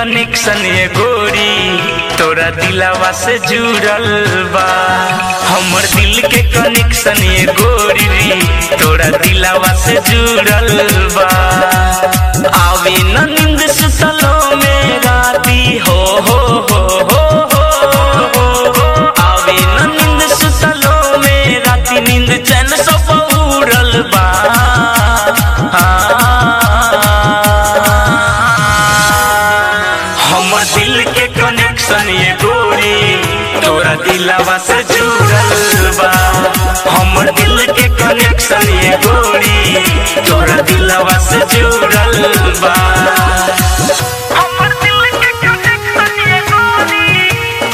Connection ये गोरी तोरा दिलावा से जुड़ल बा हमर दिल के कनेक्शन ये गोरी तोरा दिलावा से जुड़ल बा आवे न नींद सुतलो में राती हो हो हो हो हो आवे न नींद सुतलो में राती नींद चैन सब उड़ल बा हमर दिल के कनेक्शन ये गोरी तोरा दिलावा से जुड़ल बा हमर दिल के कनेक्शन ये गोरी तोरा दिलावा से जुड़ल बा हमर दिल के कनेक्शन ये गोरी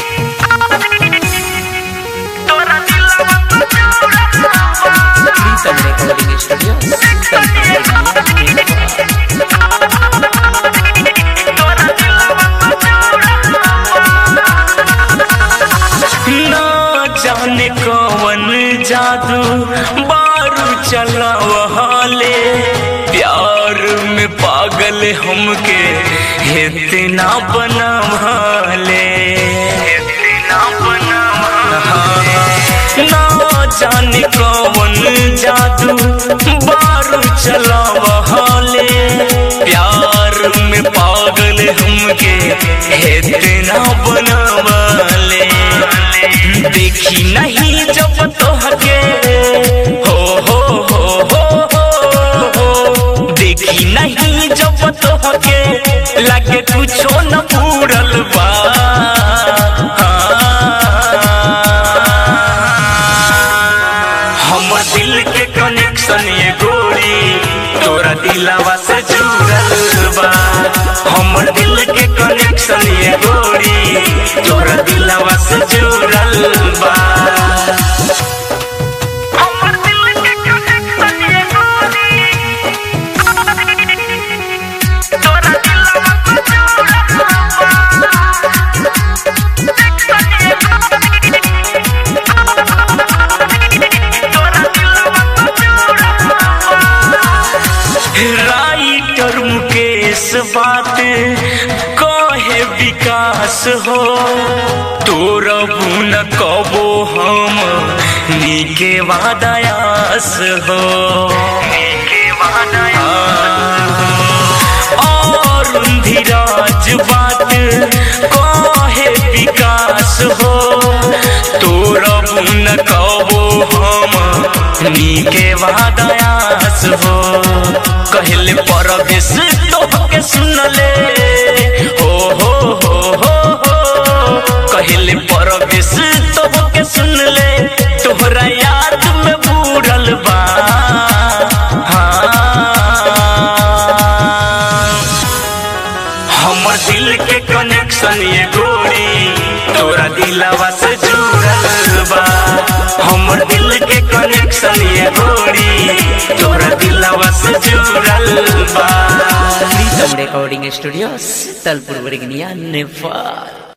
तोरा दिलावा से जुड़ल बा Prison Recording Studio. ना जाने कौन जादू बारू चलावले प्यार में पागल हमके इतना बनावले इतना बनावले ना जाने कौन जादू बारू चलावले प्यार में पागल हमके इतना बनावले देखी नहीं जब तोहके हो हो हो हो हो हो देखी नहीं जब तोहके लगे कुछो न पूरल बा हमर दिल के कनेक्शन ये गोरी तोरा दिलावा से जुड़ल बा हमर दिल के कनेक्शन ये गोरी तोरा दिलावा से जुड़ल बा हमर दिल के कनेक्शन ये गोरी तोरा दिलावा से जुड़ल राइटर मुकेश बात कहे विकास हो तोरा बुन कबो हम नीके वादयास हो नीके और धीराज बात कहे विकास हो तोरा बुन कबो हम नीके वादयास हो कहले परवेश तोहके सुनले हो हो हो हो हो कहले परवेश तोहके सुनले तोहरा याद में बूढ़ल बा हमर दिल के कनेक्शन ये गोरी तोरा दिलावा से जुड़ल बा हमर दिल के कनेक्शन ये गोरी तोरा दिलावा से जुड़ल बा Prison Recording Studio. Talpur Virginia, Nepal.